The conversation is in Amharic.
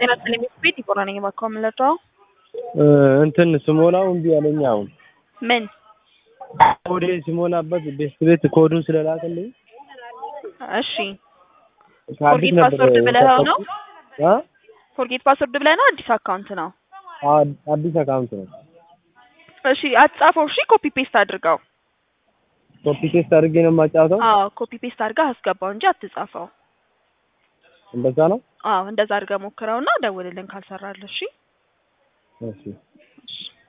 ጤና ይስጥልኝ ቤት ይቆራ ነኝ እባክዎ የምንለጫው እንትን ስሞላው እምቢ አለኝ። አሁን ምን ኮዴ ሲሞላበት ቤት ቤት ኮዱን ስለላከልኝ እሺ ከአዲስ ፎርጌት ነበር ፓስወርድ ብለኸው ነው አ ፎርጌት ፓስወርድ ብለህ ነው አዲስ አካውንት ነው አ- አዲስ አካውንት ነው። እሺ አትጻፈው እሺ ኮፒ ፔስት አድርገው ኮፒ ፔስት አድርጌ ነው የማጫወተው። አዎ ኮፒ ፔስት አድርገህ አስገባው እንጂ አትጻፈው እንደዛ ነው። አዎ እንደዛ አድርገህ ሞክረውና ደውልልን ካልሰራልህ እሺ እሺ እሺ